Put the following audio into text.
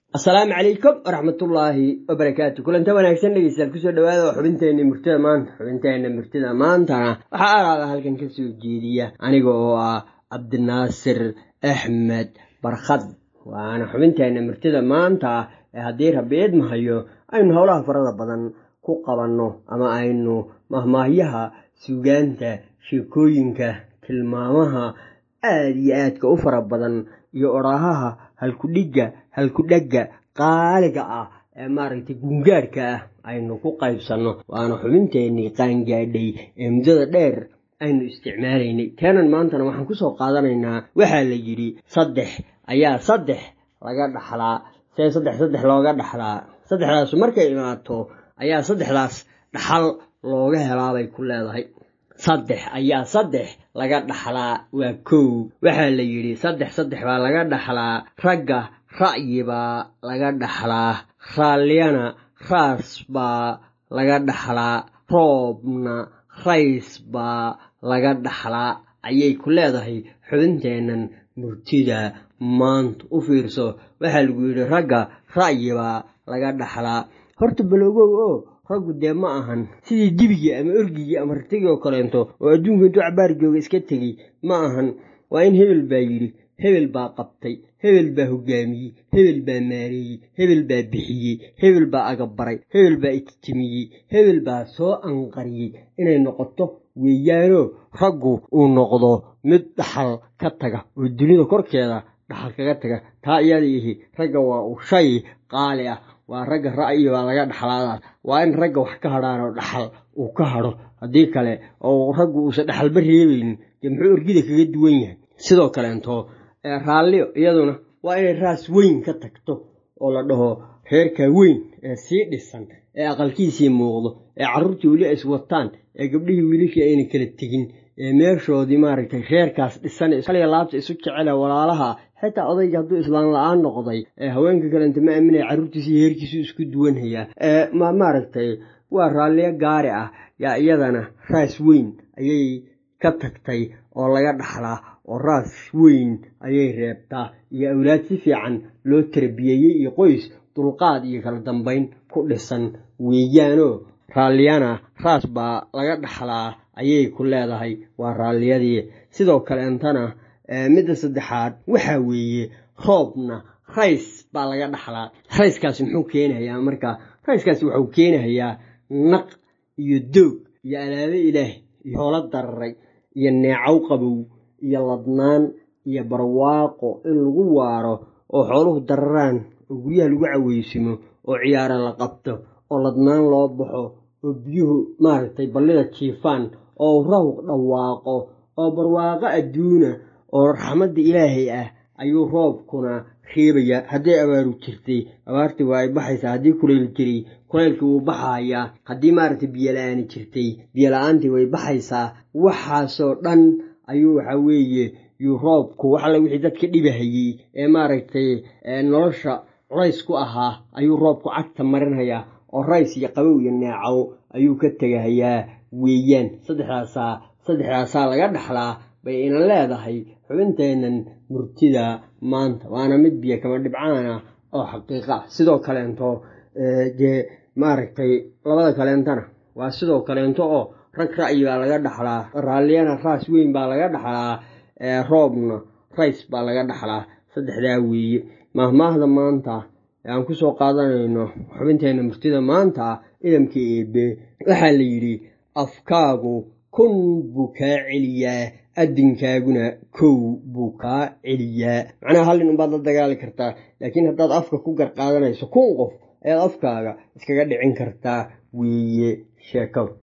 asalaamu calaykum waraxmatullaahi wabarakaatu kulanta wanaagsan dhegeystayaal kusoo dhawaada xubinteenna murtida maanta xubinteenna murtida maantana waxaa alaada halkan ka soo jeediya aniga oo ah cabdinaasir axmed barkhad waana xubinteenna murtida maanta ee haddii rabiid mahayo aynu howlaha farada badan ku qabanno ama aynu mahmaahyaha suugaanta sheekooyinka tilmaamaha aada iyo aadka u fara badan iyo odhaahaha halkudhigga halkudhegga qaaliga ah ee maaragtay gungaadhka ah aynu ku qaybsanno waana xubinteennii qaangaadhay ee muddada dheer aynu isticmaalaynay teenan maantana waxaan kusoo qaadanaynaa waxaa la yidhi saddex ayaa saddex laga dhaxlaa see saddex saddex looga dhaxlaa saddexdaasu markay imaato ayaa saddexdaas dhaxal looga helaabay ku leedahay saddex ayaa saddex laga dhaxlaa waa kow waxaa la yidhi saddex saddex baa laga dhaxlaa ragga ra'yi baa laga dhaxlaa raalliyana raas baa laga dhaxlaa roobna rays baa laga dhaxlaa ayay ku leedahay xubinteennan murtida maanta u fiirso waxaa lagu yidhi ragga ra'yi baa laga dhaxlaa horta baloogow oo raggu dee ma ahan sidii dibigii ama orgigii ama rartigii oo kaleento oo adduunka intuu cabaar jooga iska tegey ma ahan waa in hebel baa yidhi hebel baa qabtay hebel baa hogaamiyey hebel baa maareeyey hebel baa bixiyey hebel baa agabaray hebel baa ijtimiyey hebel baa soo anqariyey inay noqoto weeyaanoo raggu uu noqdo mid dhaxal ka taga oo dunida korkeeda dhaxal kaga taga taa iyada ihi ragga waa uu shay qaali ah waa ragga ra'yi baa laga dhaxlaadaas waa in ragga wax ka hadhaanoo dhaxal uu ka hadho haddii kale oo raggu uusan dhaxalba reebaynin dee muxuu orgida kaga duwan yahay sidoo kaleento raalliyo iyaduna waa inay raas weyn ka tagto oo la dhaho reerkaa weyn ee sii dhisan ee aqalkiisii muuqdo ee carruurtii weli is wataan ee gabdhihii wiilashii ayna kala tegin ee meeshoodii maaragtay reerkaas dhisan kaliya laabta isu jecele walaalaha xitaa odayga hadduu islaan la-aan noqday ee haweenka kalenta ma aaminaya carruurtiisi iyo heerkiisu isku duwanhayaa ma maaragtay waa raalliyo gaari ah yaa iyadana raas weyn ayay ka tagtay oo laga dhaxlaa oo raas weyn ayay reebtaa iyo awlaad si fiican loo tarbiyeeyey iyo qoys dulqaad iyo kala dambayn ku dhisan weeyaanoo raalliyana raas baa laga dhaxlaa ayay ku leedahay waa raalliyadii sidoo kaleentana midda saddexaad waxaa weeye roobna rays baa laga dhaxlaa rayskaasi muxuu keenayaa markaa rayskaasi wuxuu keenayaa naq iyo doog iyo alaabe ilaah iyo hoolo dararay iyo neecow qabow iyo ladnaan iyo barwaaqo in lagu waaro oo xooluhu dararaan oo guryaha lagu caweysimo oo ciyaaro la qabto oo ladnaan loo baxo oo biyuhu maaragtay ballida jiifaan oo rawq dhawaaqo oo barwaaqo adduuna oo raxmadda ilaahay ah ayuu roobkuna reebayaa hadday abaaru jirtay abaartii waa ay baxaysaa haddii kulayl jiray kulaylkii wuu baxayaa haddii maaragtay biyola-aani jirtay biyola-aantii way baxaysaa waxaasoo dhan ayuu waxaa weeye yuu roobku wax alle wixii dadka dhibahayey ee maaragtay nolosha culays ku ahaa ayuu roobku cagta marinhayaa oo rays iyo qabow iyo neecow ayuu ka tegahayaa weeyaan saddexdaasaa saddexdaasaa laga dhaxlaa bay ina leedahay xubinteennan murtida maanta waana mid biyo kama dhibcaana oo xaqiiqa ah sidoo kaleento dee maaragtay labada kaleentana waa sidoo kaleento oo rag ra'yi baa laga dhaxlaa raalliyana raas weyn baa laga dhaxlaa roobna rays baa laga dhaxlaa saddexdaa weeye maahmaahda maanta ee aan kusoo qaadanayno xubinteenna murtida maanta idamka eebe waxaa la yidhi afkaagu kun buu kaa celiyaa adinkaaguna kow buu kaa celiyaa macnaha hal nin unbaad la dagaali kartaa laakiin haddaad afka ku garqaadanayso kun qof ayaad afkaaga iskaga dhicin kartaa weeye sheekadu